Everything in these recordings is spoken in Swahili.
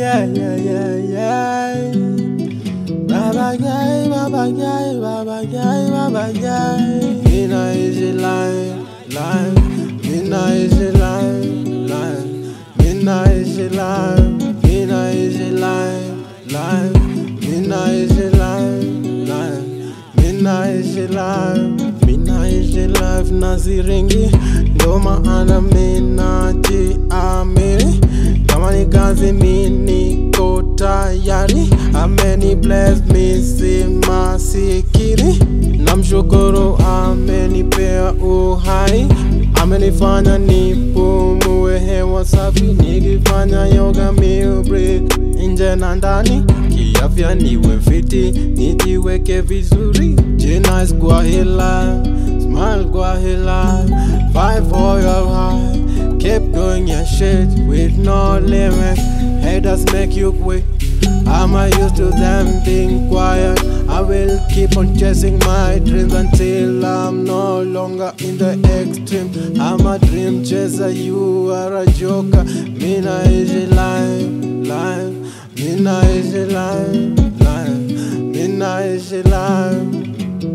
yeah, yeah, yeah, yeah. Baba yai, baba yai, baba yai, baba yai. Mina is a lie, lie. Mina is a lie, lie. Mina is a lie, Mina is a lie, lie. Mina is a lie, lie. Mina is a lie, Mina is a life naziringi, ndo maana mina jiamini. Kama ni kazi mi niko tayari, ameni bless mi si masikini. Namshukuru amenipea uhai, amenifanya nipumue hewa safi, nikifanya yoga mi breathe nje na ndani, kiafya niwe fiti, nijiweke vizuri, jina kwa hila, smile kwa hila, fight for your high, keep doing your shit with no limit, haters make you quit. I'm not used to them being quiet. I will keep on chasing my dreams until I'm no longer in the extreme. I'm a dream chaser, you are a joker. Mina is a lie, lie. Mina is a lie, lie. Mina is a lie.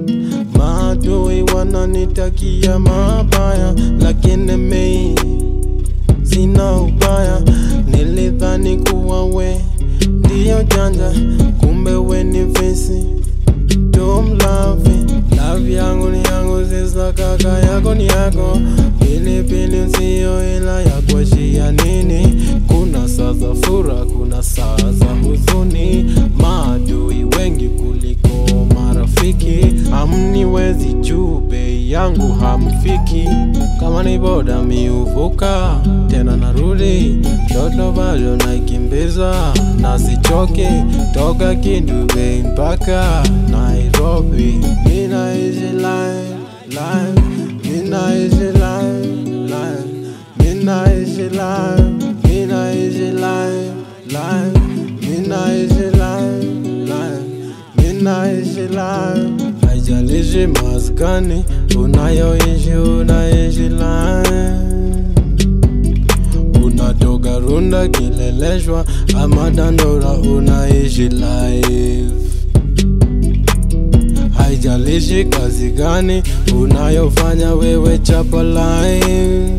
Maadui wananitakia mabaya, lakini mimi sina ubaya. Nilidhani kuwa we ndiyo janja, kumbe we ni visi tumlavi. Love yangu ni yangu, sisa kaka yako ni yako. Pilipili usio ila ya kuashia nini? Kuna saa za furaha, kuna saa za huzuni. Maadui wengi kuliko marafiki, hamniwezi juu, bei yangu hamfiki. Kama ni boda miuvuka tena narudi, toto bado naikimbiza na sichoki, toka Kindu Bay mpaka Nairobi. Mina is a lie, lie. Mina is a lie, lie. Mina is a lie, Mina is a lie, lie. Mina is a lie, lie. Mina is a lie. Haijalishi maskani unayoishi, unaishi lie unatoka Runda, Kileleshwa ama Dandora, unaishi life. Haijalishi kazi gani unayofanya wewe, chapa life.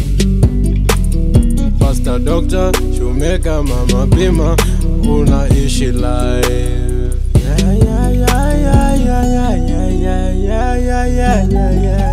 Pastor, doctor, shumeka, mama pima, unaishi life. Yeah, yeah, yeah, yeah, yeah, yeah, yeah, yeah, yeah, yeah, yeah, yeah.